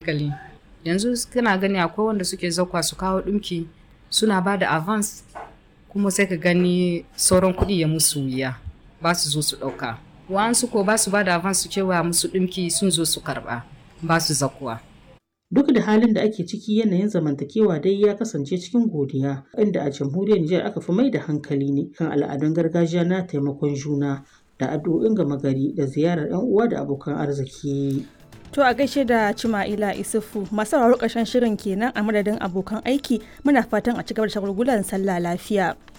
hankali yanzu kana gani akwai wanda suke zakwa su kawo ɗumki suna ba da avance kuma sai ka gani sauran kuɗi ya musu wuya ba su zo su ɗauka wa'ansu ko ba su ba da avance su cewa musu ɗumki sun zo su karɓa ba su zakuwa Duk da halin da ake ciki yanayin zamantakewa dai ya kasance cikin godiya, inda a jamhuriyar Nijar aka fi mai da hankali ne kan al'adun gargajiya na taimakon juna da addu'o'in gama gari da ziyarar 'yan uwa da abokan arziki. To a gaishe da Cima'ila Isufu masu sauraro ƙarshen shirin kenan a madadin abokan aiki muna fatan a cigaba da shagulgulan sallah lafiya.